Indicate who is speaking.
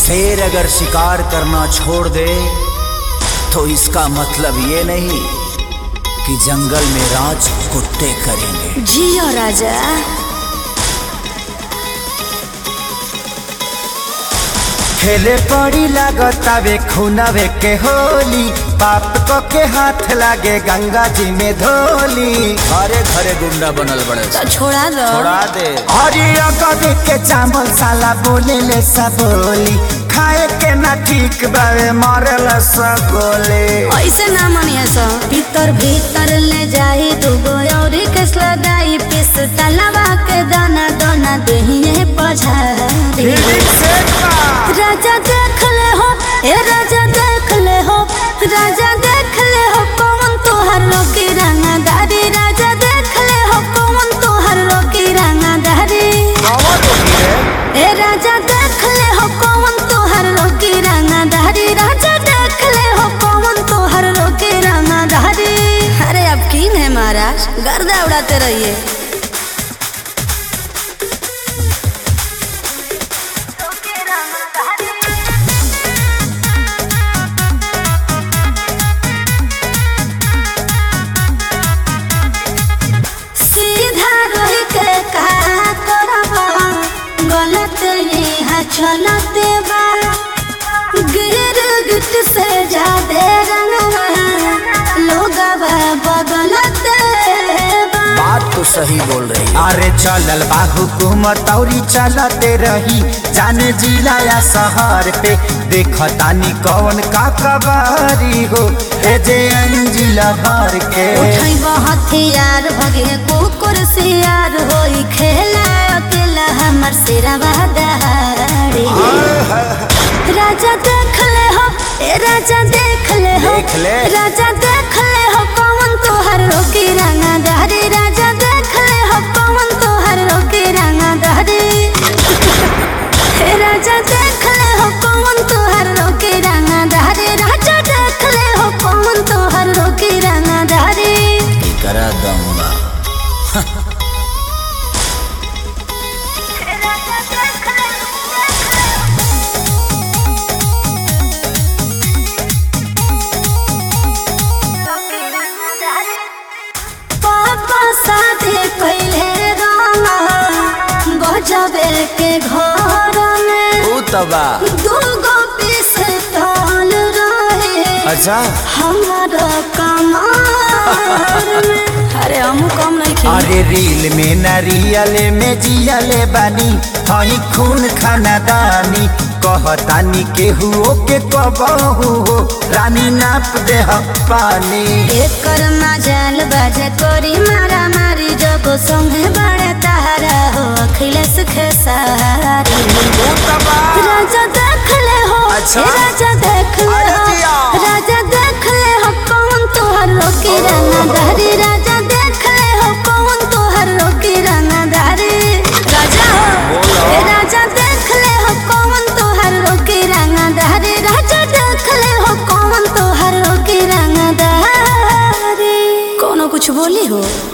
Speaker 1: शेर अगर शिकार करना छोड़ दे तो इसका मतलब ये नहीं कि जंगल में राज कुत्ते करेंगे
Speaker 2: जियो राजा
Speaker 3: खेले पड़ी लागतावे खुनावे के होली पाप को के हाथ लागे गंगा जी में धोली
Speaker 1: घरे घरे गुंडा बनल बड़े
Speaker 2: तो छोड़ा दो
Speaker 1: छोड़ा दे
Speaker 3: हरिया कभी के चावल साला बोले ले सब बोली खाए के ना ठीक बावे मरे ले सब गोले
Speaker 2: ऐसे ना मनिया सो भीतर भीतर ले जाई दुगो और कसला दाई पिस तलवा के दाना दाना दहिए पझारी राजा देख ले हो ए राजा देख ले हो राजा देख ले हो कौन तोहर रोकी रंगदारी राजा देख ले हो कौन तोहर रोकी रंगदारी ए राजा देख ले हो कौन तोहर रोकी रंगदारी राजा देख ले हो कौन तोहर रोकी रंगदारी अरे अब किन है महाराज गर्दा उड़ाते रहिए सीधा रही के का करबा गलत यहाँ चलते बा गिर गिट से जादे रंगवा लोग बगलते बा
Speaker 1: बात तो सही बोल रही है
Speaker 3: अरे चलल बा हुकूमत औरी चलते रही जाने जिला या शहर पे देखतानी कौन का कबारी हो ए जे जिला भर के
Speaker 2: उठई हथियार भगे कुकुर सियार होई खेला अकेला हमर सिरवा दहाड़ी राजा देख ले हो ए राजा देख ले हो
Speaker 1: देख ले।
Speaker 2: राजा देख ले हो कौन तोहर रोकी रंगा दहरी राजा देख ले हो कौन तोहर रोकी रंगा दहरी हे राजा देख ले हो कौन तोहर रोकी रंगा दहरी राजा देख ले हो कौन तोहर रोकी रंगा दहरी
Speaker 1: कि करा दूंगा
Speaker 2: पापा शादी कैले रामा गजबे के घर में
Speaker 1: तू तबा
Speaker 2: दूगो पीस तौल रहे
Speaker 1: अच्छा
Speaker 2: हमारा कमार में अरे हम कम नहीं खेल
Speaker 3: अरे रील में नारियल में जियले बानी हई खून खाना दानी कहतानी केहू के कबहू हो रानी नाप दे पानी
Speaker 2: एकर मजाल बाजे कोरी मारा मारी जब संगे बड़े तारा हो अखिलेश खेसारी राजा देख ले हो
Speaker 1: अच्छा।
Speaker 2: ए राजा देख ले
Speaker 1: अरे
Speaker 2: हो
Speaker 1: जिया।
Speaker 2: राजा देख ले हो कौन तोहर रोकी रंगदारी राजा देख ले हो कौन तोहर रोकी रंगदारी राजा हो ए राजा देख ले हो कौन तोहर रोकी रंगदारी राजा देख ले हो कौन तोहर रोकी रंगदारी कोनो कुछ बोली हो